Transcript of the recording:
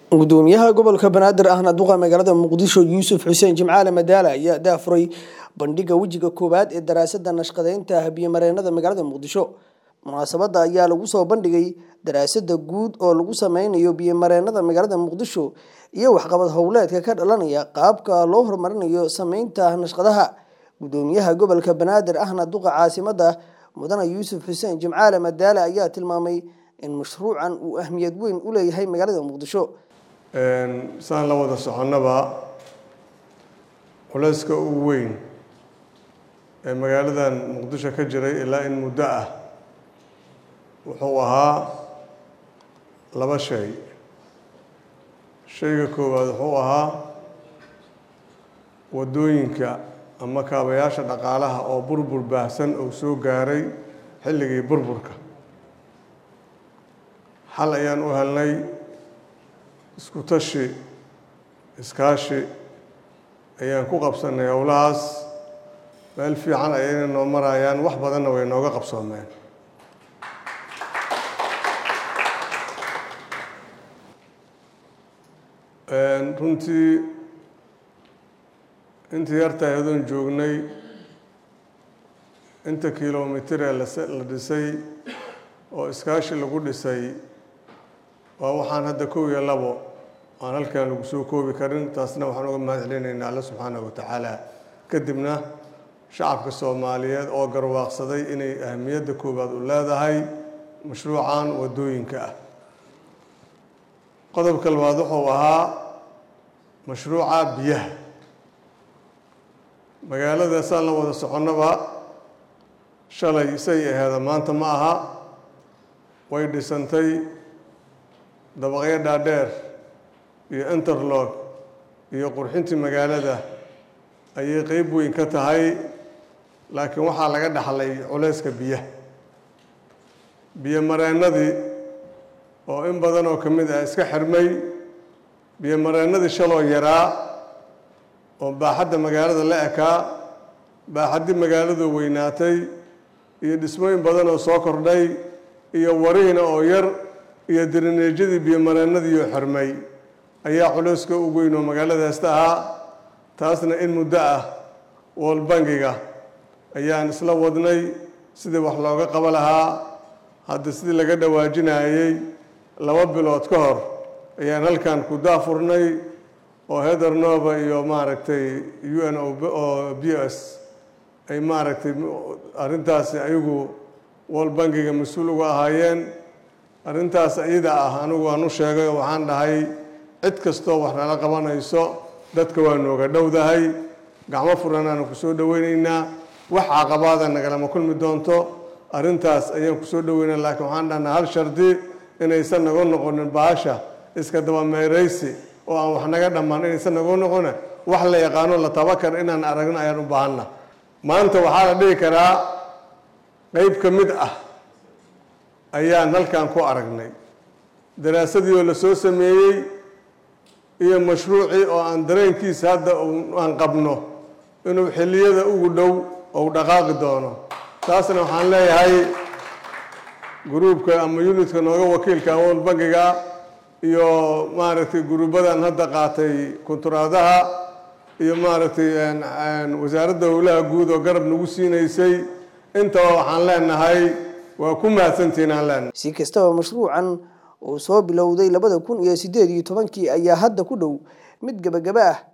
gudoomiyaha gobolka banaadir ahna duqa magaalada muqdisho yuusuf xuseen jimcaale madaale ayaa daafuray bandhiga wejiga koowaad ee daraasada nashqadeynta biyomareenada magaalada muqdisho munaasabada ayaa lagu soo bandhigay daraasada guud oo lagu sameynayo biyomareenada magaalada muqdisho iyo waxqabad howleedka ka dhalanaya qaabka loo horumarinayo sameynta nashqadaha gudoomiyaha gobolka banaadir ahna duqa caasimada mudane yuusuf xuseen jimcaale madaale ayaa tilmaamay in mashruucan uu ahmiyad weyn u leeyahay magaalada muqdisho saan la wada soconnaba culayska ugu weyn ee magaaladan muqdisho ka jiray ilaa in muddo ah wuxuu ahaa laba shay shayga koowaad wuxuu ahaa waddooyinka ama kaabayaasha dhaqaalaha oo burbur baahsan oo soo gaaray xilligii burburka xal ayaan u helnay isku tashi iskaashi ayaan ku qabsanay howlahaas meel fiican ayayna noo marayaan wax badanna way nooga qabsoomeen runtii intii yartahay adoon joognay inta kilomitir ee la dhisay oo iskaashi lagu dhisay waa waxaan hadda kow iyo labo aan halkan lagu soo koobi karin taasna waxaan uga mahad celinaynaa alle subxaanahu wa tacaala kadibna shacabka soomaaliyeed oo garwaaqsaday inay ahamiyadda koowaad u leedahay mashruucan waddooyinka ah qodobka labaad wuxuu ahaa mashruuca biyaha magaalada saan la wada soconnaba shalay say aheeda maanta ma aha way dhisantay dabaqyo dhaadheer iyo interlog iyo qurxintii magaalada ayay qeyb weyn ka tahay laakiin waxaa laga dhaxlay culayska biyaha biyo mareennadii oo in badan oo ka mid ah iska xirmay biyo mareennadii shaloo yaraa oo baaxadda magaalada la ekaa baaxaddii magaaladu weynaatay iyo dhismooyin badan oo soo kordhay iyo warihiina oo yar iyo dirineejyadii biyomareennadiioo xirmay ayaa culayska ugu weyn oo magaaladaasta ahaa taasna in muddo ah wool bangiga ayaan isla wadnay sidii wax looga qabo lahaa hadda sidii laga dhawaajinayey laba bilood ka hor ayaan halkan ku daafurnay oo heder nova iyo maaragtay u n oo b s ay maaragtay arrintaasi ayagu wool bangiga mas-uul uga ahaayeen arrintaas iyada ah anigu aan u sheegay oo waxaan dhahay cid kastoo wax nala qabanayso dadka waa nooga dhowdahay gacmo furan aanu kusoo dhoweyneynaa wax caqabaada nagalama kulmi doonto arrintaas ayaan kusoo dhoweynaa laakiin waxaan dhahnaa hal shardi inaysan naga noqonin baasha iska dabameeraysi oo aan wax naga dhammaan inaysan naga noqona wax la yaqaano la tabakar inaan aragno ayaan u baahanna maanta waxaa la dhihi karaa qeyb ka mid ah ayaan halkan ku aragnay daraasadii oo la soo sameeyey iyo mashruucii oo aan dareenkiisa hadda aan qabno inuu xilliyada ugu dhow ou dhaqaaqi doono taasna waxaan leeyahay gruubka ama unitka nooga wakiilka awool bangiga iyo maaragtay guruubadan hadda qaatay kunturaadaha iyo maaragtay wasaaradda howlaha guud oo garab nagu siinaysay intaba waxaan leenahay waa ku mahadsantihiin aan leenahay si kastaba mashruucan uu soo bilowday labada kun iyo sideed iyo tobankii ayaa hadda ku dhow mid gebagaba ah